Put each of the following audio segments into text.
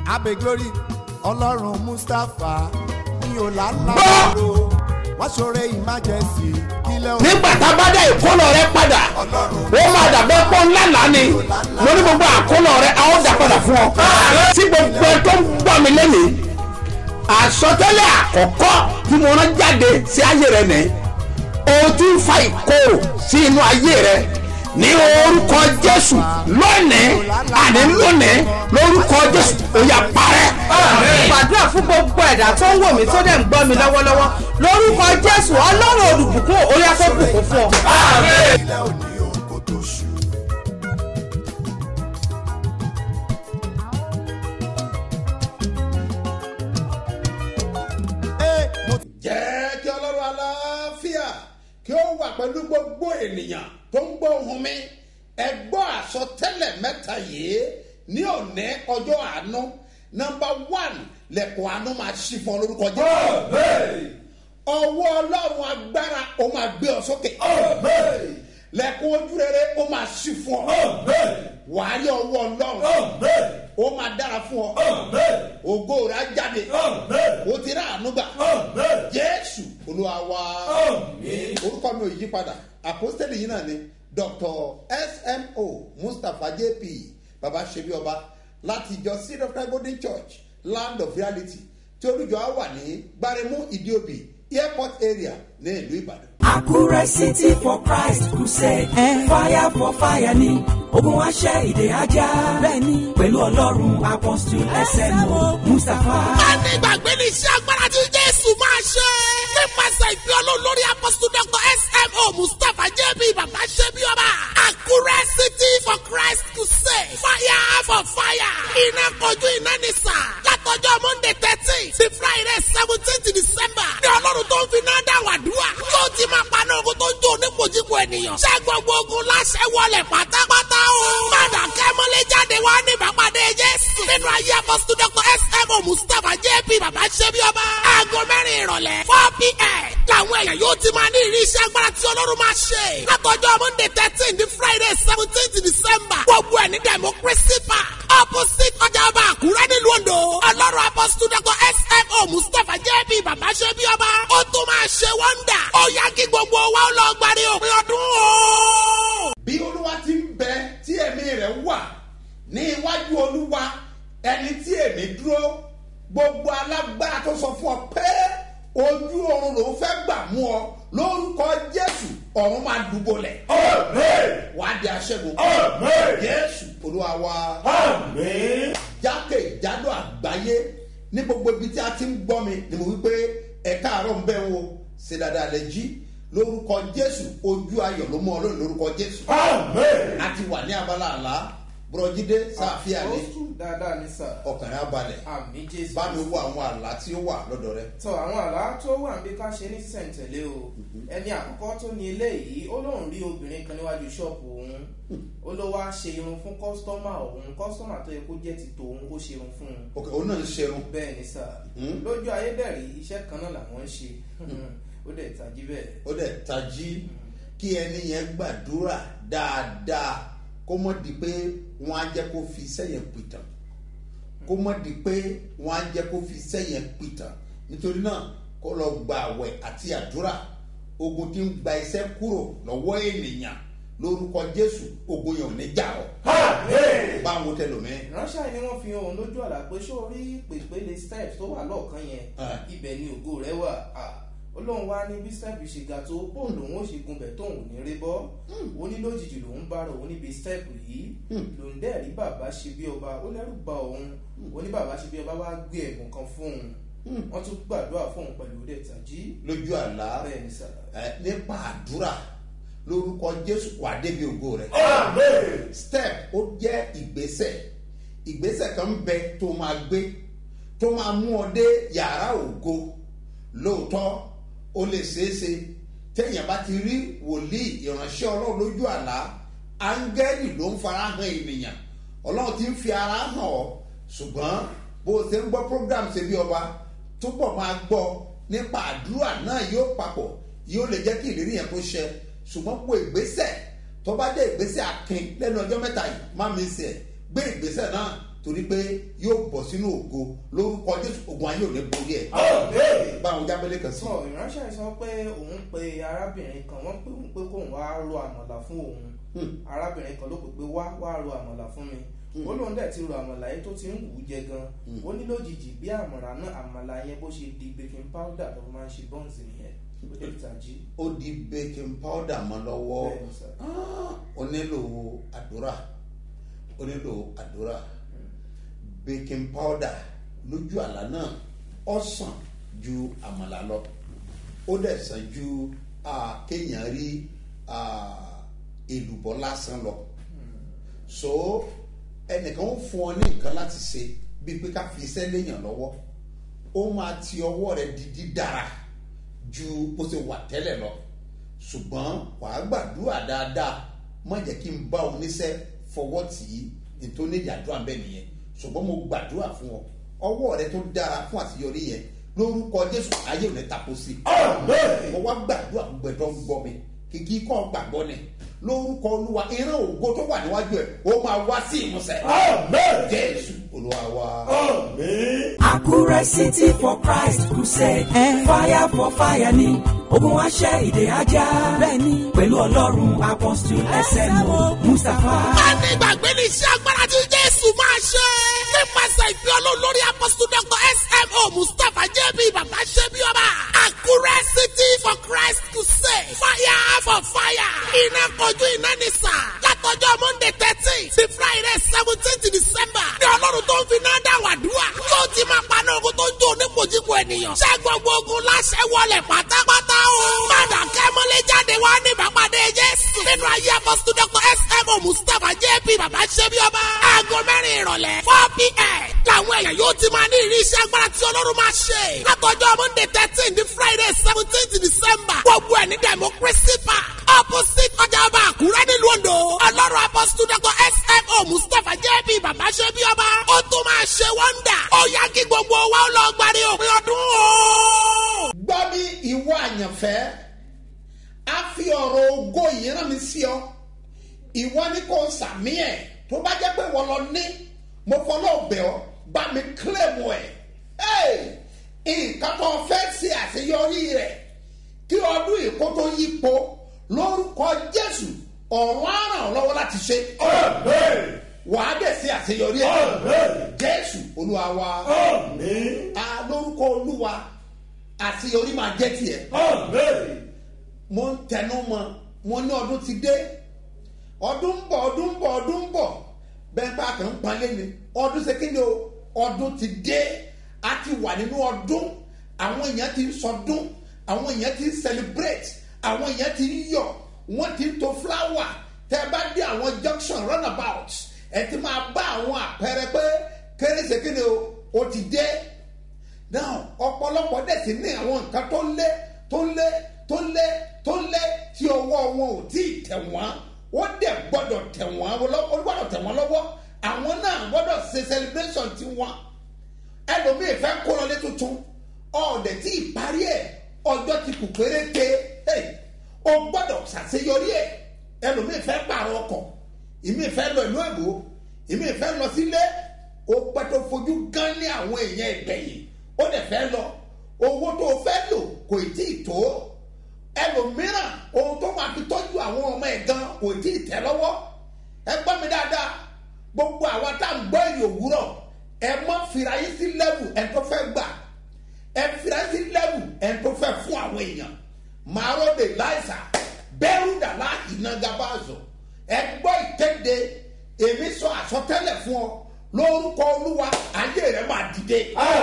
abe glory ọlọ́run mustapha ní ọ̀làlàbọ̀rọ̀ wọ́n ṣoore emergency kílẹ̀ òun nígbà tá a bá dá ìkólọ rẹ padà ó máa dàbẹ́ pọ́ ńlá lánì mo ní gbogbo àkólọ rẹ a ó dà padà fún ọ. tí gbogbo ẹ tó ń gbọ́ mi lẹ́nìí àsọtẹ́lẹ̀ àkọ́kọ́ tí mo rán jáde sí ayé rẹ nìyí o ti ń fa ìkorò sí inú ayé rẹ ní orúkọ jésù lónìí àní lónìí lórúkọ jésù ó yá parẹ́. gbàdúrà fún gbogbo ẹ̀dá tó ń wò mí tó dẹ̀ ń gbọ́ mi lọ́wọ́lọ́wọ́ lórúkọ jésù ọlọ́run olùbùkún orí afẹ́bùkún fún ọ. kílẹ̀ òní òun kò tó ṣù. Ee, mo ti jẹ́ kí ọlọ́run aláfíà kí ó wà pẹ̀lú gbogbo ènìyàn tó ń gbọ́ ohun mi ẹ gbọ́ àsọtẹ́lẹ̀ mẹ́ta yìí ní òní ọjọ́ àánú nọmba one lẹ́kùn àánú máa ṣí fún ọ lórúkọ jẹ́ ọwọ́ ọlọ́run agbára ó máa gbé ọ sókè lẹ́kùn ojú rere ó máa ṣí fún ọ wàá rí ọwọ́ ọlọ́run ó máa dára fún ọ ògo rẹ̀ á jáde ó ti rà àánú gbà jésù olúwa wa orúkọ mi ò yí padà àpọ́sítẹ́lì yìí náà ni dr smo mustapha jp baba ṣebi ọba láti ìjọ seed of christ golden church land of reality tí olùjọ á wà ní gbaremu ìdíòbí airport area ní ìlú ìbàdàn. Àkúrẹ́ City for Christ Crusade. Fire for fire ni ogun aṣẹ́ ìdè ajá. Bẹ́ẹ̀ni pẹ̀lú ọlọ́run apọ́sítù SMO Mustapha. Ẹni ìgbàgbé ní iṣẹ́ agbára tí Jésù máa ṣe. Nípasẹ̀ ìpè Ọlọ́run lórí apọ́sítù Dr. S.M.O. Mustapha J.B. Bàbá Ṣẹ́bí Ọba. Àkúrẹ́ City for Christ Crusade. Fire for fire. Iná kojú iná ní sà. Látọjọ́ Monday thirteen sí Friday seventeenth December. Ní Ọlọ́run tó ń fi náà dá wàdúrà. Yóò ti máa paná ogun tó ń jó onípojúpo ènìyàn. Ṣé gbogbo ogun láṣẹ wọlé pátápátá o? Padà kẹ́mọ́lé jáde wá ní ìbápadé Jésù. Nínú ayé apọ́sítù Dr. S.M.O. Mustapha J.P. Bàbá Ṣẹ́bí Ọba. Aago mẹ́rin ìrọ̀lẹ́ four p.m. Làwọn èèyàn yóò ti máa ní ìrí iṣẹ́ agbára tí Ọlọ́run máa ṣe. Látọjọ́ Monday thirteen ní Friday seventeenth December. Gbogbo ẹ̀ ní Democracy Park. Opposite ọjà ọba Àkúrẹ́ nílùú Ondo. Ọlọ́run apọ́sítù Dr. S.M.O. Mustapha J.P. Bàbá Ṣẹ́bí Ọba. Ó tún máa ṣe wọ́ndà. Ó yá kí gbogbo wa ó lọ gbàdé òpin ọdún o. bí olúwa ti ń bẹ tí ẹ̀mí rẹ̀ wà ní iwájú olúwa ẹni tí èmi dúró gbogbo alágbára tó sọ fún ọ pé ojú oorun lòún fẹ́ gbà mú ọ lórúkọ jésù ọ̀run máa dùbọ̀lẹ̀ wàá di aṣẹ́gun jésù olúwa wa jákèjádò àgbáyé ní gbogbo ibi tí a ti ń gbọ́ mi ni mo wí pé ẹ̀ka àárọ̀ ń bẹ̀ wo ṣe dáadáa lẹ jí lórúkọ jésù ojú ayọ̀ ló mú ọ lónìí lórúkọ jésù a ti wà ní abala àlá bùrọ̀jídé sáfíà ní Àpọ́sù dáadáa ní sà. ọkàn rẹ abalẹ̀ Àmì Jésù. bá mi wo àwọn àlá tí ó wà lọ́dọ̀ rẹ. Tọ àwọn àlá tó wà níbi ká ṣe ní sísẹ̀ntẹ̀lé o. Ẹni àkọ́kọ́ tó ní eléyìí, ó lóun rí obìnrin kan níwájú ṣọ́ọ̀bù òun. Ó ló wá ṣe irun fún kọ́sítọ́mà òun. Kọ́sítọ́mà tó yẹ kó jẹ́ ti tòun kó ṣe irun fún un. ok òun náà ń ṣerun Bẹ́ẹ̀ ni sà. Hmm. Lójú ayédèrè iṣẹ́ kan náà làwọn ń ṣe. Ó dẹ̀ tají bẹ́ẹ̀. ó dẹ̀ tají kí ẹni yẹn gbàdúrà dáadáa kó mọ̀ di pé wọ́n á jẹ́ kó fi sẹ́yìn pìtàn kó mọ̀ di pé wọ́n á jẹ́ kó fi sẹ́yìn pìtàn nítorí náà kó lọ gba àwẹ̀ àti àdúrà ogun tí ń gba iṣẹ́ kúrò lọ́wọ́ ènìyàn lórúkọ jésù ogun yẹn ò ní jà ọ́ báwo tẹlómi. Ìránṣẹ́ ni wọ́n fi hàn òun lójú àlá pé ṣó rí pèpele steps tó wà lọ́ọ̀kan yẹn. Ah. Ibẹ̀ ni ògo rẹ̀ wà. Ah. Ó lóun wá ní bí step ṣe ga tó bóun lòun ó ṣe gunbẹ̀ tóun ò ní rí bọ́. Ó ní lójijì lòun bá rò òun níbi step yìí. Lòun dẹ̀ rí bàbá ṣe bí ọba ó lẹ́rù ba òun. Ó ní bàbá ṣe bí ọba wá gbé ẹ̀bùn kan fún òun. Wọ́n tún gbàdúrà fún òun pẹ̀lú ilé ìtàjí. lójú àlá Bẹ́ẹ̀ ni sà. ẹ, nípa àdúrà lórúkọ jésù wà débi ògo rẹ. step ó jẹ́ ìgbésẹ̀ ìgbésẹ̀ kan bẹ tó máa gbé tó máa mú ọ dé yàrá ògo lóòótọ́ ó lè ṣeéṣe téèyàn bá ti rí wòlíì ìránṣẹ́ ọlọ́run lójú àlá áńgẹ́lì ló ń fara hàn ènìyàn ọlọ́run ti ń fi ara hàn ọ́ ṣùgbọ́n bó o ṣe ń gbọ́ program ṣe bí ọba túbọ̀ máa gbọ́ nípa àdúrà náà yóò papọ̀ yóò lè jẹ́ kí ìlérí yẹn kó ṣẹ ṣùgbọ́n kó ìgbésẹ̀ tó bá dé ìgbésẹ̀ akin lẹ́nu ọjọ́ mẹ́ta yìí má mi sẹ̀ gbé ìgbésẹ̀ náà torí pé yóò bọ̀ sínú ògo lórúkọ jésù ogun ayé ò ní borí ẹ̀ báwọn jábẹ́lẹ́ kan sí. sọ ìránṣẹ́ sọ pé òun pe arábìnrin kan wọ́n pè òun pé kóun wá ro àmàlà fún òun arábìnrin kan ló pè pé wá wá ro àmàlà fún mi ó lóun dẹ̀ ti ro àmàlà yẹn tó ti ń wù ú jẹ gan ó ní lójijì bí àmàlà náà àmàlà yẹn bó ṣe di baking powder tó máa ń ṣe bọ́ǹsì nìyẹn ó dẹ̀ ti tají. ó di baking powder mọ́ lọ́wọ́ Bẹ́ẹ̀ni sir. Ah, ó nílò àdúrà ó nílò àdúrà baking powder lójú àlá náà ó sàn ju àmàlà lọ ó dẹ̀ sàn ju ah, kéèyàn rí ah, èlùbọ́ lásán lọ so ẹnìkan ó fún ọ ní nǹkan láti ṣe bíi pé ká fi iṣẹ́ léèyàn lọ́wọ́ ó máa ti ọwọ́ rẹ di dídára ju bó ṣe wà tẹ́lẹ̀ lọ ṣùgbọ́n wàá gbàdúrà dáadáa má jẹ́ kí n bá oníṣẹ́ fọwọ́ tì í nítorí ìdàdúrà bẹ́ẹ̀ nìyẹn ṣùgbọ́n mo gbàdúrà fún ọ ọwọ́ rẹ tó dára fún àṣeyọrí yẹn lórúkọ jésù ayé ò ní tapo sí i mo wá gbàdúrà gbogbo ẹ̀dọ́ ń gbọ́ mi kìkì kọ́ gbàgbọ́ ni lórúkọ olúwa ìran ògo tó wà níwájú ẹ̀ ó máa wá sí ìmúṣẹ jésù olúwa wa. Àkúrẹ́ City for Christ Crusade. Fire for fire ni ogun wa ṣẹ́ ìdè ajá. Bẹ́ẹ̀ni pẹ̀lú ọlọ́run apọ́sítù SMO Mustapha. a ní ìgbàgbé ní iṣẹ́ agbára tí jésù máa ṣe. nípasẹ̀ ìpín ọlọ́run lórí apọ́sítù dr smo mustapha jb bàbá ṣẹ́bi ọba. àkúrẹ́ city for christ crusade. fire for fire. iná kojú iná ní sà. látọjọ́ monday thirteen sí friday seventeen december. ní ọlọ́run tó ń fi náà dá wàdúrà. tó ti máa paná ogun tó ń jó onípojúpo ènìyàn. ṣé gbogbo ogun láṣẹ wọlé pátápátá o. padà kẹ́mọ́lé jáde wá ní ìbápadé jésù. nínú ayé apọ́sítù dr smo mustapha jp bàbá ṣẹ́bi ọba. aago mẹ́rin ìrọ̀lẹ́ four pm. làwọn èèyàn yóò ti máa ní ìrírí iṣẹ́ agbára tí ọlọ́run máa ṣe. látọjọ́ monday thirteen di friday seventeen december. gbogbo ẹ̀ ní democracy park. opposite ọjà ọba àkúrẹ́ nílùú ondo. ọlọ́run apọ́sítù dr smo mustapha jp bàbá ṣẹ́bi ọba. ó tún máa ṣe wọ́ndà. ó yá kí gbogbo wa ó lọ gbàdé òpin ọdún o. gbọ́ mi ìwọ àyànfẹ́ a fi ọ̀rọ̀ ògo yìí rán mi sí ọ ìwọ ni kò sàmì ẹ̀ tó bá jẹ́ pé wọ́n lọ ní mo fọlọ́ bẹ̀ ọ́ bá mi kílẹ̀mù ẹ̀ Hey! nǹkan tó fẹ́ ṣe àṣeyọrí rẹ̀ kí ọdún ìkó tó yípo lórúkọ jésù ọ̀run á ràn ọ́ lọ́wọ́ láti ṣe wàá dẹ̀ ṣe àṣeyọrí ẹ̀ jésù olúwa wa a lórúkọ olúwa àṣeyọrí máa jẹ́ tiẹ̀ mo ń tẹnu mọ́ mo ní ọdún ti dé ọdún ń bọ̀ ọdún ń bọ̀ ọdún ń bọ̀ bẹ́ẹ̀ bá kàn ń palẹ̀ ni ọdún ṣe kí ni o ọdún ti dé a ti wà nínú ọdún àwọn èèyàn ti ń sọdún àwọn èèyàn ti ń celebrate àwọn èèyàn ti ń yọ̀ wọ́n ti ń to flower tẹ́ ẹ bá dé àwọn junction runabout ẹ ti máa bá àwọn àpẹẹrẹ pé kérésì kí ni o o ti dé now ọ̀pọ̀lọpọ̀ dẹ̀ sí ní àwọn nǹkan tó lé tó lé tó lé tó lé tí ọwọ́ wọn ò tí ì tẹ̀ wọ́n ó dẹ̀ gbọ́dọ̀ tẹ̀ wọ́n ó gbọ́dọ̀ tẹ̀ wọ́n lọ́wọ́ àwọn náà gbọ́dọ̀ ṣe celebration ti wọn ẹlòmíì fẹ́ kó lọlé tuntun ọ̀dẹ̀ tí ì parí ẹ̀ ọjọ́ ti kù péréte hey, o gbọ́dọ̀ ṣàṣeyọrí ẹ̀ ẹlòmíì fẹ́ pààrọ̀ ọkọ̀ ìmíì fẹ́ lọ ìlú èbó ìmíì fẹ́ lọ sílé o gbọ́dọ̀ fojú gán ní àwọn èèyàn ìgbẹ̀yìn ó dẹ̀ fẹ́ lọ owó tó o fẹ́ lò kò tí ì tó ẹlòmíràn ohun tó máa fi tọ́jú àwọn ọmọ ẹ̀ gan kò tí ì tẹ́ lọ́wọ́ ẹ gbọ́ mi dáadáa gbogbo àwa tá à ń gbọ́ èrè òwúrọ̀ ẹ mọ́ fira yín sí lẹ́wù ẹ̀ tó fẹ́ gbà ẹ fira yín sí lẹ́wù ẹ̀ tó fẹ́ fún àwọn èèyàn màárọ̀ de láìsà bẹ́rù dàlá ìnagabazọ̀ ẹ gbọ́ ìkéde èmi sọ àsọtẹ́lẹ̀ fún ọ lórúkọ olúwa ayé rẹ máa dìde.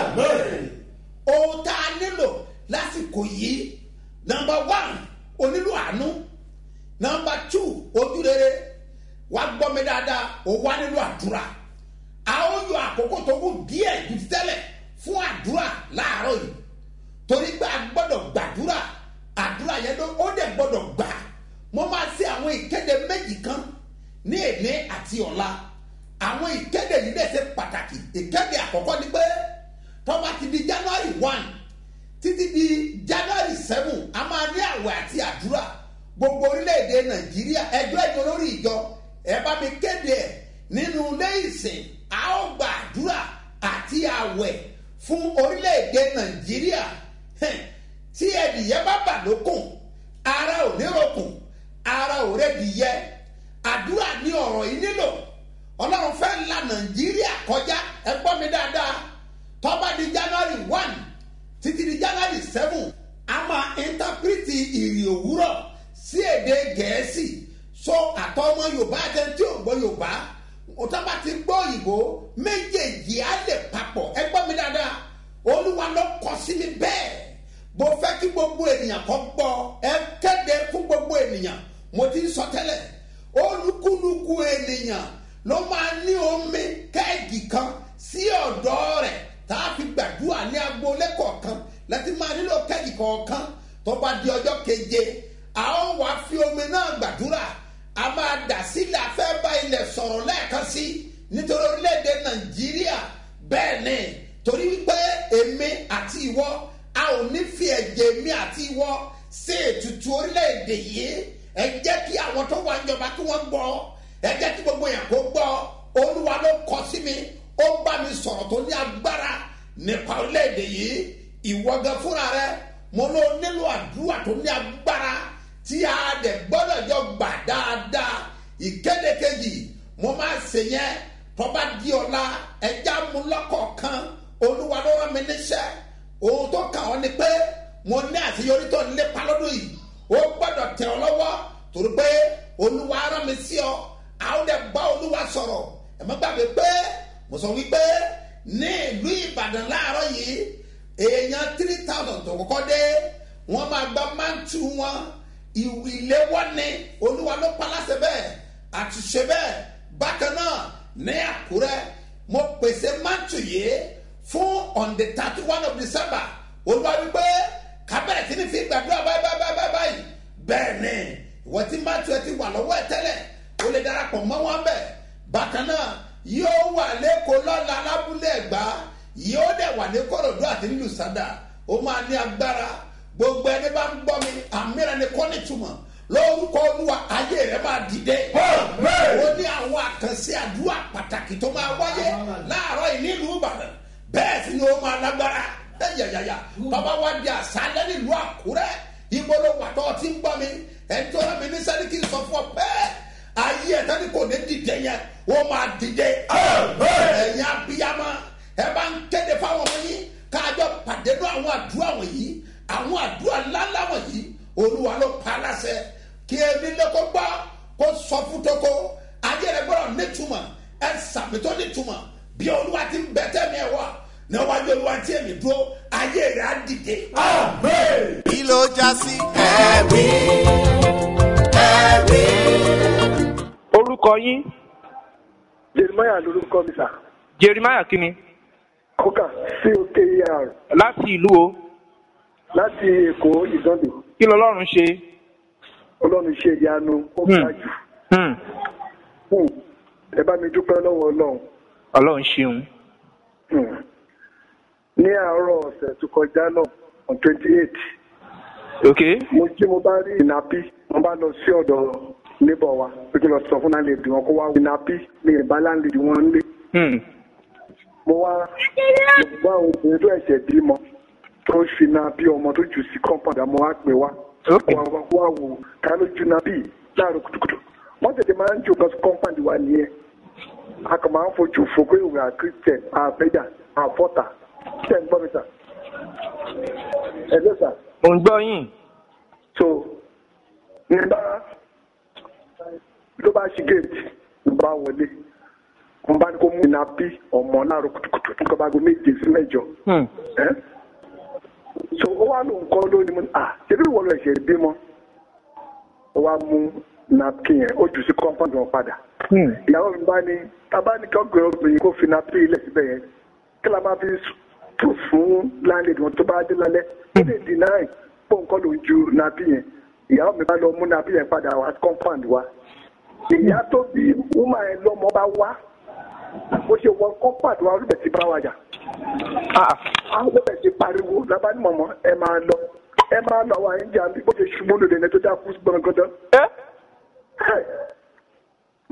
ohun tá a nílò lásìkò yìí nọmba one onílù àánú nọmba two ojúrere wàá gbọ́ mi dáadáa ó wá nílò àdúrà a ó yọ àkókò tó kù díẹ̀ ju ti tẹ́lẹ̀ fún àdúrà láàárọ̀ yìí torí pé a gbọ́dọ̀ gbàdúrà àdúrà yẹn ló ó dẹ̀ gbọ́dọ̀ gbà mo máa ṣe àwọn ìkéde méjì kan ní èní àti ọ̀la àwọn ìkéde yìí dẹ̀ ṣe pàtàkì ìkéde àkọ́kọ́ ni pé tọ́ba ti di january one títí di january seven a máa ní àwẹ̀ àti àdúrà gbogbo orílẹ̀-èdè nàìjíríà ẹjọ́ ẹjọ́ lórí ìjọ ẹ bá mi kéde ẹ̀ nínú ilé ìsìn a ó gba àdúrà àti àwẹ̀ fún orílẹ̀-èdè nàìjíríà Hẹ̀, tí ẹ̀dìyẹ bá bà lókun ara ò ní rokùn ara ò rẹ́dìyẹ àdúrà ní ọ̀rọ̀ yìí nílò ọlọ́run fẹ́ la nàìjíríà kọjá ẹ gbọ́ mi dáadáa tọ́ba di january one títí di january seven a máa íńtápírìtì ìrì òwúrọ̀ sí èdè gẹ̀ẹ́sì so àtọmọ yorùbá àtẹntí ò gbọ́ yorùbá òtọ́ba ti gbọ́ òyìnbó méjèèjì á lè papọ̀ ẹ gbọ́ mi dáadáa olúwa ló kọ sí mi bẹ́ẹ̀ mo fẹ́ kí gbogbo ènìyàn kọ́ gbọ́ ẹ kéde fún gbogbo ènìyàn mo ti ń sọ tẹ́lẹ̀ olúkúlùkù ènìyàn ló máa ní omi kẹ́ẹ̀gì kan sí ọ̀dọ́ rẹ̀ tá a fi gbàdúrà ní agboolé kọ̀ọ̀kan láti máa nílò kẹ́ẹ̀gì kọ̀ọ̀kan tó bá di ọjọ́ keje a ó wá fi omi náà gbàdúrà a máa dà sílẹ̀ afẹ́ bá ilẹ̀ sọ̀rọ̀ lẹ́ẹ̀kan sí nítorí orílẹ̀-èdè nàìjíríà bẹ́ẹ̀ ni torí wípé èmi àti ìwọ a ò ní fi ẹ̀jẹ̀ mi àti ìwọ ṣe ètùtù orílẹ̀-èdè yìí ẹ jẹ́ kí àwọn tó wà níjọba kí wọ́n gbọ́ ẹ jẹ́ kí gbogbo yẹn kó gbọ́ olúwa ló kọ sí mi ó bá mi sọ̀rọ̀ tó ní agbára nípa orílẹ̀-èdè yìí ìwọ gan fúnra rẹ mo ló nílò àdúrà tó ní agbára tí a dẹ̀ gbọ́dọ̀ jọ gbà dáadáa ìkéde kejì mo máa ṣe yẹn tọ́ba di ọ̀la ẹja mú lọ́kọ̀ọ̀kan olúwa ló rán mi níṣẹ́ ohun tó kàn ọ́ ni pé mo ní àṣeyọrí tó ń lépa lọ́dún yìí ó gbọ́dọ̀ tẹ̀ ọ́ lọ́wọ́ torí pé olúwa rán mi sí ọ àwọn dẹ̀ bá olúwa sọ̀rọ̀ ẹ̀ má gbàgbé pé mo sọ wípé ní ìlú ìbàdàn láàárọ̀ yìí èèyàn three thousand tó kọ́kọ́ dé wọ́n máa gba mántù wọn ìléwọ́ ni olúwa ló pa láṣẹ bẹ́ẹ̀ àtúnṣe bẹ́ẹ̀ bákan náà ní àkúrẹ́ mo pèsè mántù yìí fún on the thirty one of december olúwa wípé kábẹ̀rẹ̀ sí ni fi gbàdúrà báyìí báyìí báyìí báyìí bẹ́ẹ̀ ni ìwọ́n ti mántù ẹ ti wà lọ́wọ́ ẹ tẹ́lẹ̀ o lè darapọ̀ mọ́ wọn bẹ́ẹ̀ bákan náà yóò wà lẹ́kọ̀ọ́ lọ́la lábúlé ẹ̀gbá yóò dẹ̀ wà ní korodu àti nílùú sádà ó máa ní agbára gbogbo ẹni bá ń gbọ́ mi àmìràn ni kọ́ nítumọ̀ lórúkọ olúwa ayé rẹ máa dìde ó ní àwọn àkànṣe àdúrà pàtàkì tó máa wáyé láàárọ̀ yìí nílùú ìbàdàn bẹ́ẹ̀ sì ni ó máa lágbára yàyàyà bàbá wa di àṣálẹ́ nílùú àkúrẹ́ ibo ló wà tó ti ń gbọ́ mi ẹni tó rán mi ní sẹ́ni kí n sọ fún ọ bẹ́ẹ̀ ayé ẹ̀ tẹ́ni kò ní dìde yẹn ó máa dìde ẹ̀yin abiyamọ ẹ bá ń kéde fáwọn ọmọ yín káàjọ pàdé ní àwọn àdúrà wọ̀nyí àwọn àdúrà ńláńlá wọ̀nyí olúwa ló pa á láṣẹ kí ẹni lẹ́kọ́ gbọ́ kó sọ fún tókó ayé rẹ gbọ́dọ̀ nítumọ̀ ẹ sàmì tó nítumọ̀ bí olúwa ti ń bẹ tẹ́mi ẹ̀ wá níwájú olúwa tí èmi dúró ayé rẹ á dìde. kí ló já sí. orúkọ yín jeremiah lorúkọ mi sà jeremiah kínni kókà coker láti ìlú o láti èkó ìdánlè kí lọlọ́run ṣe. ọlọ́run ṣe ìyanu ó Hmm. ga jù Hmm, Hmm. ẹ bá mi dúpẹ́ lọ́wọ́ ọlọ́run ọlọ́run ṣeun. Hmm. ní àárọ̀ ọ̀sẹ̀ tó kọjá náà on twenty eight ok mo jí mo bá rí ìnàpí mo bá lọ sí ọ̀dọ̀ níbọ̀ wa pé kí n lọ sọ fún láńlẹ́dì wọn kó wá ìnàpí ní ìbá láńlẹ́dì wọn ń lé Hmm, mo wá mo bá obìnrin tó ẹ̀ṣẹ̀ bímọ tó ń fi náà bí ọmọ tó jù sí compound àmọ́ wá pè wá ok wá wá wá wò ká ló ju náà bí láàárọ̀ kùtùkùtù wọ́n tètè máa ń jò lọ sí compound wa nìyẹn a kàn máa ń fojú fo pé ìwé àkírísítẹ̀ àbẹ́jà àfọ́tà tẹ̀ ń gbọ́ mi sà ẹ̀ ló sà mo ń gbọ́ yín. so ní bá ló bá ṣí gate ló bá wọlé wọn bá ní kó mú iná bí ọmọ láàárọ̀ kùtùkùtù nǹkan bá gbé méje sí mẹ́jọ Hmm, ẹ so ó wá lóun kọ́ lónìí mo ní à ṣebí ìwọ lọ ẹ̀ṣẹ̀ bímọ ó wá mú napkin yẹn ó jù sí compound wọn padà hmm, ìyàwó mi bá ní tábà ní kọ́gbìn obìnrin kó fi napkin ilẹ̀ síbẹ̀ yẹn kí la máa fi tó fún láńlẹ́dì wọn tó bá dé lálẹ́ ó lè deny pé nǹkan ló ń ju napkin yẹn ìyàwó mi bá lọ mú napkin yẹn padà wá compound wa ìyá tó bí woman yẹn lọ́mọ bá wá bó ṣe wọ compound wa olùbẹ̀ ti bá wa jà ah, àwọn bẹ̀rẹ̀ sí pariwo lábá ní mọ̀mọ́ ẹ máa lọ ẹ máa lọ àwọn àyíjà bí bó ṣe ṣubú lòdì ẹni tó dákú gbọ̀ngàndán. ẹ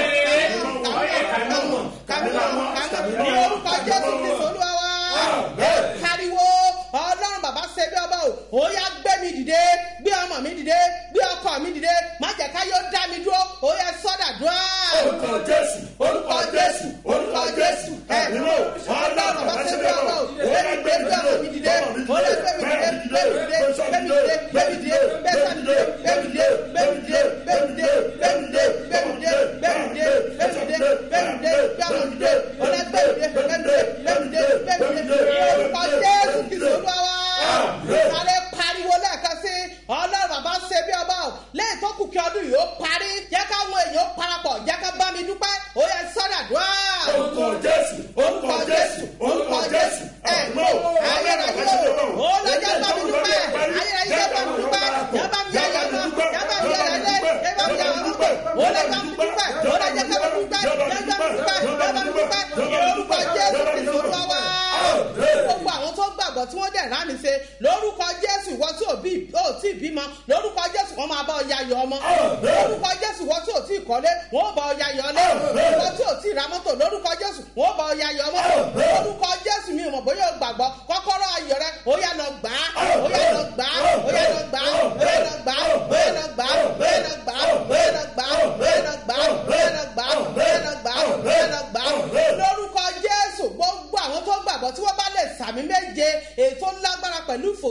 ní orúkọ jésù kristu olúwa wa ẹ pariwo ọlọ́run bàbá ṣe bí ọba o ó yá gbé mi dìde gbé ọmọ mi dìde gbé ọkọ mi dìde má jẹ́ ká yóò dá mi dúró ó yá sọ́dà dúró. orúkọ jésù orúkọ jésù orúkọ jésù ẹ nínú ọlọ́run bàbá ṣe bí ọba o ó yá gbé gbé ọmọ mi dìde ó yá gbé mi dìde gbé mi dìde gbé mi dìde gbé mi dìde gbé mi dìde gbé mi dìde gbé mi dìde gbé mi dìde gbé mi dìde gbé mi dìde gbé mi dìde gbé mi dìde gbé mi dìde gbé mi dìde ó yá gbé mi dìde gbé mi dìde gbé mi dìde gbé mi dìde orúkọ jésù kìí sọ́dọ̀ wa sáré pariwo lẹ́ẹ̀kan sí ọlọ́run bàbá ṣe bí ọba o lẹ́yìn tó kù kí ọdún yìí ó parí jẹ́ káwọn èèyàn parapọ̀ jẹ́ ká bá mi dúpẹ́ ó yẹ sọ́dà dùá. orúkọ jésù orúkọ jésù orúkọ jésù ẹ mọ ayérayé o ó lọ jẹ́ bá mi dúpẹ́ ayérayé jẹ́ bá mi dúpẹ́ jẹ́ bá mi yẹ yẹ mọ́ jẹ́ bá mi yẹ yẹ lé jẹ́ bá mi yẹ yẹ mọ́ ó lọ bá mi dúpẹ́ ó lọ jẹ́ ká mi dúpẹ́ jẹ́ bá mi dúpẹ́ jẹ́ bá mi dúpẹ́ orúkọ jésù kìí sọ́dọ̀ wa gbogbo àwọn tó gbàgbọ́ tí wọ́n dẹ̀ rá mi ṣe lórúkọ jésù ìwọ tí ò bí ò tí ì bímọ lórúkọ jésù wọn máa bá ọ yayọ ọmọ lórúkọ jésù ìwọ tí ò tí ì kọ́lé wọn ò bá ọ yayọ ọlé ìwọ tí ò tí ì ra mọ́tò lórúkọ jésù wọn ò bá ọ yayọ ọmọ lórúkọ jésù mi ò mọ̀ bóyá o gbàgbọ́ kọ́kọ́rọ́ ayọ̀ rẹ ó yá lọ gbà á ó yá lọ gbà á ó yá lọ gbà á ó yá lọ gbà á ó yá lọ gbà á ó yá lọ gbà á ó yá lọ gbà á ó yá lọ gbà á ó yá lọ gbà á ó yá lọ gbà á ó yá lọ gbà á lórúkọ jésù gbogbo àwọn tó gbàgbọ́ tí wọ́n bá lè sàmì méje ètò lágbára pẹ̀lú ìfò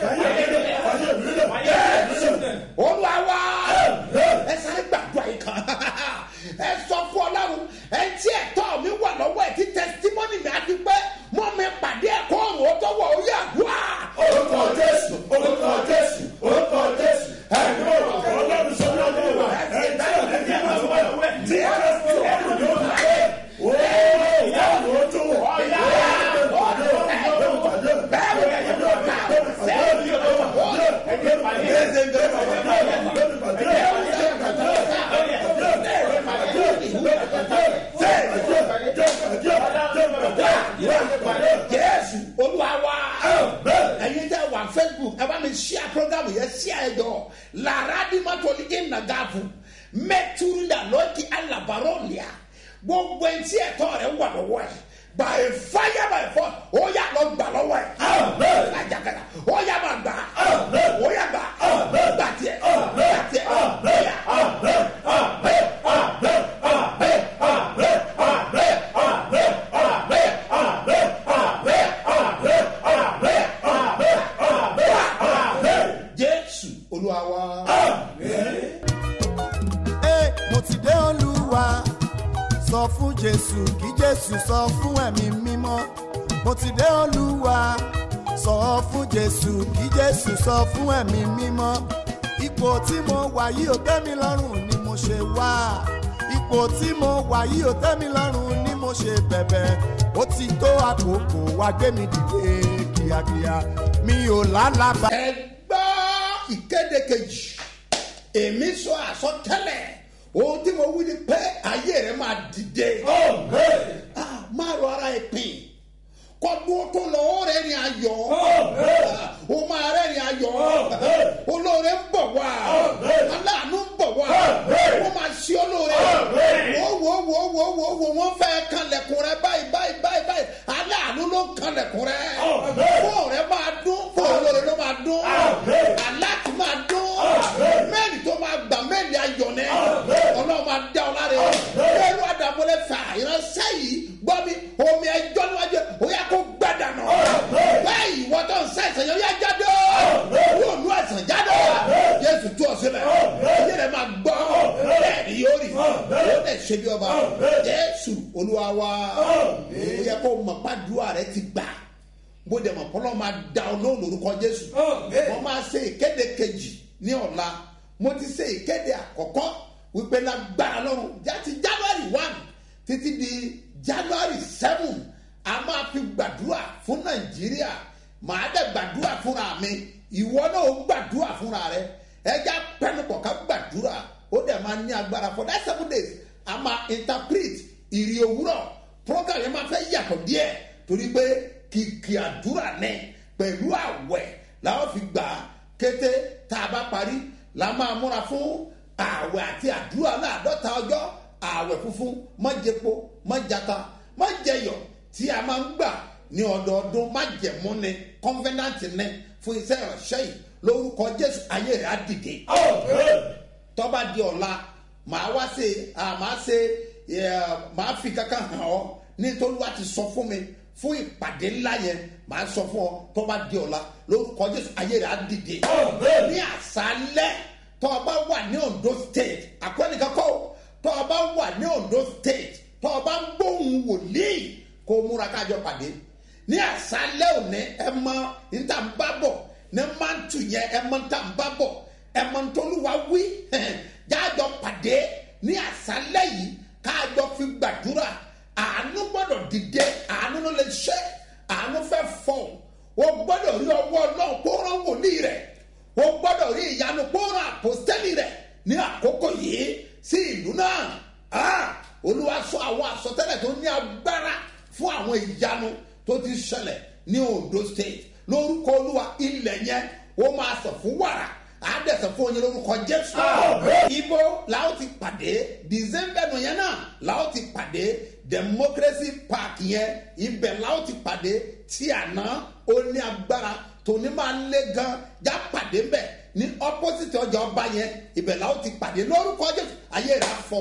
olúwa wá ẹ sáré gbàdúrà yìí kan ẹ sọ fún ọlọ́run ẹ tí ẹ̀tọ́ mi wà lọ́wọ́ ẹ̀ tí tẹsítímọ́nì mi á fi pẹ́ mọ́ mi pàdé ẹ̀kọ́ ọ̀run ó tó wọ̀ ó yà wá. orúkọ jésù orúkọ jésù orúkọ jésù ẹ̀mí ọ̀rọ̀ ọlọ́run sọ́dọ̀ ọlọ́run wa ẹ̀jẹ̀ ọ̀rẹ́ kí ẹ̀ máa wọ̀ ẹ̀ tí ẹ̀ máa fi ọ̀run yóò máa ṣe ó yà wò ó tó wọ̀ ọ̀yà jésù olúwa wá ẹ̀yin tẹ́ wà facebook ẹ bá mi ṣíà program yẹn ṣíà ẹ jọ lára bí má tọ́lí ẹ̀ nàgàfù mẹ́túndà lọ́ọ̀kì alábàárọ̀lìà gbogbo ẹ̀ tí ẹ̀tọ́ rẹ̀ wà lọ́wọ́ ẹ̀ by fire by force ó yà lọ gbà lọ́wọ́ ẹ̀ ajakara ó yà má gbà ó yà gbà gbà tiẹ̀ gbà tiẹ̀ ó yà. jésù olúwa wá. Ẹ, mo ti dé olúwa sọ fún jésù kí jésù sọ fún ẹ̀mí mímọ́ mo ti dé olúwa sọ fún jésù kí jésù sọ fún ẹ̀mí mímọ́ ipò tí mo wà yìí ò tẹ́ mi lọ́rùn ni mo ṣe wá ipò tí mo wà yìí ò tẹ́ mi lọ́rùn ni mo ṣe bẹ̀bẹ̀ ó ti tó àkókò wá gbé mi dìde kíákíá mi ò lálàbà. ẹ gbọ́ ìkéde kejì èmi sọ àsọtẹ́lẹ̀ ohun tí mo wí ni pé ayé rẹ máa dìde Ah, máa rọ ara ẹ pin kọdún tó lọ ó rẹ ni ayọ̀ ó máa rẹ ni ayọ̀ olóore ń bọ̀ wá aláàánú ń bọ̀ wá ó máa ṣe olóore wo wo wo wo wo wo wọ́n fẹ́ kanlẹ̀kùn rẹ báyìí báyìí báyìí báyìí aláàánú ló ń kanlẹ̀kùn rẹ fóònù ṣe bí ọba jésù olúwa wa ó yẹ kó mọ̀ pàdúrà rẹ ti gbà bó dẹ̀ mọ̀ kọ́lọ́ máa da ọ lóhùn lórúkọ jésù wọ́n máa ṣe ìkéde kejì ní ọ̀la mo ti ṣe ìkéde àkọ́kọ́ wípé lágbára lọ́rùn jáde january one títí di january seven a máa fi gbàdúrà fún nàìjíríà màá dẹ̀ gbàdúrà fúnra mi ìwọ náà ó gbàdúrà fúnra rẹ ẹja pẹnupọ̀ ká gbàdúrà ó dẹ̀ máa ní agbára for that seven days a máa interpret ìrì òwúrọ̀ program yẹn máa fẹ́ yàtọ̀ díẹ̀ torí pé kìkì àdúrà náà pẹ̀lú àwẹ̀ làwọn fi gbà á kété tá a bá parí la máa múra fún àwẹ̀ àti àdúrà láàdọ́ta ọjọ́ àwẹ̀ funfun mọ́jẹpo mọ́jata mọ́jẹyọ̀ tí a máa ń gbà ní ọdọọdún májẹmúni kọ́nfẹ́nàtì ní fún iṣẹ́ ìránṣẹ́ yìí lórúkọ jésù ayé rẹ̀ á dìde. tọ́ba di ọ̀la màá wá ṣe màá ṣe màá fi kankan hàn ọ́ nítorí wá ti sọ fún mi fún ìpàdé ńlá yẹn màá sọ fún ọ tọ́ba di ọ̀la lórúkọ jésù ayé rẹ̀ á dìde. ní àṣálẹ́ tọ́ba wà ní ondo state àkọ́nìkan kọ́ tọ́ba wà ní ondo state tọ́ba ń gbóhùn wòlíì kó múra kájọ pàdé ní àṣálẹ́ òní ẹ mọ níta ń bá bọ̀ ní mántù yẹn ẹ mọ níta ń bá bọ̀ ẹ mọ ntọ́lúwa wí jájọ pàdé ní àṣálẹ́ yìí kájọ fi gbàdúrà àánú gbọ́dọ̀ dìde àánú ló lè ṣe àánú fẹ́ fọ̀ o gbọ́dọ̀ rí ọwọ́ náà kó rán wòlíì rẹ̀ o gbọ́dọ̀ rí ìyanu kó rán àpòstẹ́lì rẹ̀ ní àkókò yìí sí ìlú náà olúwa sọ àwọn àsọtẹ́lẹ̀ tó ní agbára fún àwọn ìyanu tó ti ṣẹlẹ̀ ní ondo state lórúkọ olúwa ilẹ̀ yẹn ó máa sọ fún wàrà àádẹ́sẹ̀ fún oyin lórúkọ jésù. ibo làwọn ti pàdé december nù yẹn náà làwọn ti pàdé democracy park yẹn ibẹ̀ làwọn ti pàdé tí àná ó ní agbára tòní máa ń lé gan já pàdé mbẹ̀ ní opposite ọjà ọba yẹn ibẹ̀ làwọn ti pàdé lórúkọ jésù ayé rẹ̀ afọ.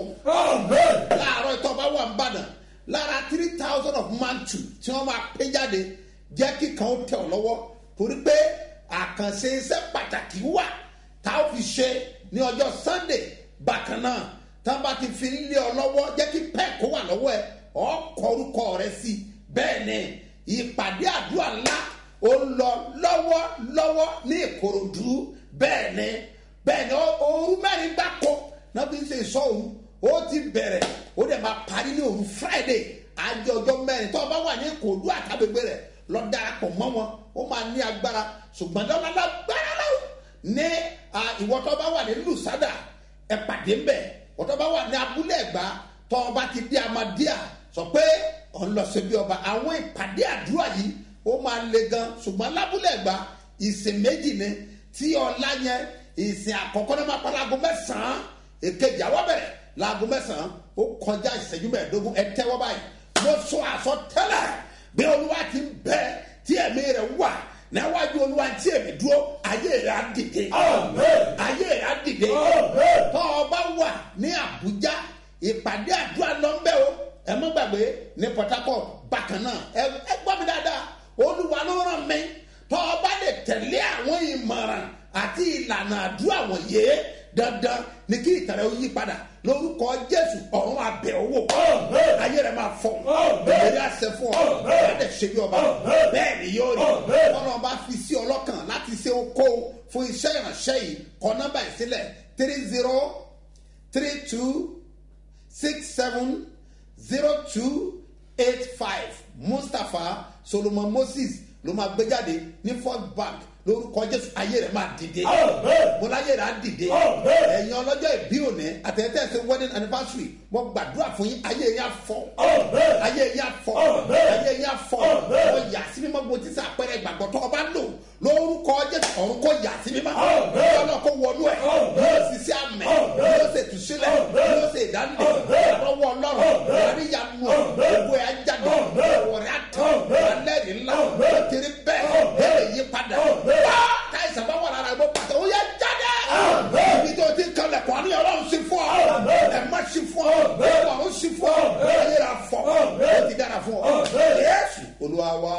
láàárọ̀ ìtọ́ bá wà ń bàdàn lára three thousand of mantu tí wọ́n máa pé jáde jẹ́ kí kan ó tẹ̀ ọ́ lọ́wọ́ torí pé àkànṣe iṣẹ́ pàtàkì wà tá a fi ṣe ní ọjọ́ sunday bákan náà tá a bá ti fi lé ọ lọ́wọ́ jẹ́ kí pẹ́ẹ̀kó wà lọ́wọ́ ẹ ọ́ kọ orúkọ rẹ sí bẹ́ẹ̀ ni ìpàdé àdúrà ńlá ó lọ lọ́wọ́ lọ́wọ́ ní ìkòròdú bẹ́ẹ̀ ni bẹ́ẹ̀ ni ooru mẹ́rin gbáko náà fi ń ṣe ìṣọ́ òru ó ti bẹ̀rẹ̀ ó dẹ̀ máa parí ní òru friday àjọ ọjọ́ mẹ́rin tó o bá wà ní ìkòròdú àtàgbègbè rẹ̀ lọ darapọ̀ mọ́ wọn ó máa ní agbára ṣùgbọ́n lọ́la lágbára lọ́wọ́ ní ìwọ tó bá wà ní lùsádà ẹ pàdé ń bẹ̀ ìwọ tó bá wà ní abúlé ẹ̀gbá tó o bá ti dé amadíà sọ pé ọ̀ ń lọ sí bí ọba àwọn ìpàdé àdúrà yìí ó máa le gan ṣùgbọ́n lábúlé ẹ̀gbá ìsìn méjì ni tí ọ̀la yẹn ìsìn àkọ́kọ́ náà máa pa láago mẹ́sàn-án èkejì àwọ̀ bẹ̀rẹ̀ láago mẹ́sàn-án ó kọjá ìṣẹ́jú mẹ́ẹ̀ẹ́dógún ẹ tẹ́wọ́ báyìí mo sọ àsọtẹ́lẹ̀ bí olúwa ti ń bẹ tí ẹ̀mí rẹ̀ wà níwájú olúwa tí èmi dúró ayé rẹ̀ á dìde ayé rẹ̀ á dìde tọ́ ọ bá wà ní àbújá ìpàdé àdúrà lọ́nbẹ́ o ẹ mọ́ gbàgbé ní port harcourt bákan náà ẹ gbọ́ mi dáadáa olúwa ló ràn mí tọ́ ọ bá lè tẹ̀lé àwọn ìmọ̀ràn àti ìlànà àdúrà wọ̀nyé dandan ni kí ìtàrẹ ó yí padà lórúkọ jésù ọ̀run abẹ owó ayé rẹ máa fọ ìlérí àṣẹ fún ọ láti ṣe bí ọba bẹ́ẹ̀ ni yóò rí ọlọ́run bá fi sí ọlọ́kàn láti ṣe okó fún iṣẹ́ ìránṣẹ́ yìí kọ nọ́mbà ìsílẹ̀ three zero three two six seven zero two eight five mustapha solomon moses ló máa gbé jáde ní first bank lórúkọ jésù ayé rẹ máa dìde bọlá ayé rẹ á dìde ẹyin ọlọjọ ìbí òní àtẹ̀tẹ̀ ṣe wedding anniversary mo gbàdúrà fún yín ayé yín afọ ayé yín afọ ayé yín afọ ọ yà sí mímọ́ bó ti sẹ àpẹẹrẹ ìgbàgbọ́ tó ọba lò lórúkọ jésù ọ̀run kò yà sí mímọ́ ọlọ́ kò wọnú ẹ̀ yóò sì sí àmẹ́ yóò sì tù sílẹ̀ yóò sì dánilẹ̀ lọ́wọ́ ọlọ́run àríyànú ògbó ẹ̀ ajáde ọ̀rẹ́ àtọ̀ alẹ́rìí ńlá ó ti rí bẹ́ẹ̀ ẹ̀ yí padà táìsàn bá wà lára ẹgbẹ́ pàtó ó yẹ jáde. ibi tó ti kalẹ̀ kọ́ ni ọlọ́run sí fún ọ. ẹ má sí fún ọ. ọlọ́run sí fún ọ. ẹ yẹra fọ. ó ti dára fún ọ. yéésù olúwa wa.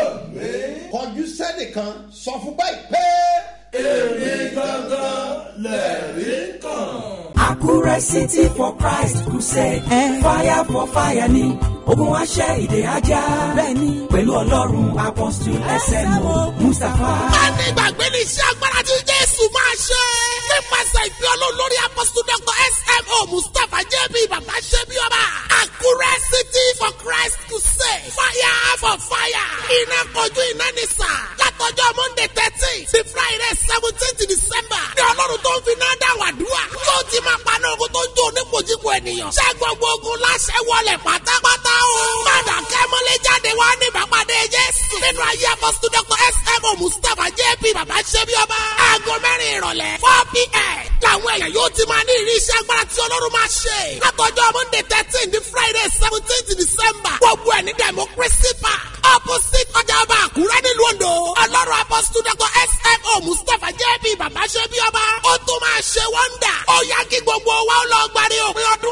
kọjú sẹ́nìkan sọ fún báyìí pé. èmi gangan lẹ̀rí kan. àkúrẹ́ city for christ crusade fire for fire ni ogun aṣẹ́ ìdè ajá bẹ́ẹ̀ni pẹ̀lú ọlọ́run apostle smo mustapha. má ní ìgbàgbé ní iṣẹ́ agbára tí jésù máa ṣe. nípasẹ̀ ìfẹ́ olólórí apọ́sítù dr smo mustapha jb bàbá ṣẹ́bi ọba. àkúrẹ́ city for christ crusade fire for fire. iná kojú iná ní sà. látọjọ́ monday thirteen sí friday seventeenth december. ní ọlọ́run tó ń fi náà dá wàdúrà. yóò ti máa paná ogun tó ń jó onípojúpo ènìyàn. ṣé gbogbo ogun láṣẹ wọlé pátápátá o. padà kẹ́mọ́lé jáde wá ní ìbápadé jésù. nínú ayé apọ́sítù dr smo mustapha jb bàbá ṣẹ́bi ọba. aago mẹ́rin ìrọ̀lẹ́ four pm. làwọn èèyàn yóò ti máa ní ìrí iṣẹ́ agbára tí ọlọ́run máa ṣe. látọjọ́ monday thirteen di friday seventeenth december. gbogbo ẹ̀ ní democracy park. opposite ọjà ọba àkúrẹ́ nílùú ondo. ọlọ́run apọ́sítù dr smo mustapha jb bàbá ṣẹ́bi ọba. ó tún máa ṣe wọ́ndà. ó yá kí gbogbo wa ó lọ gbàdé òpin ọdún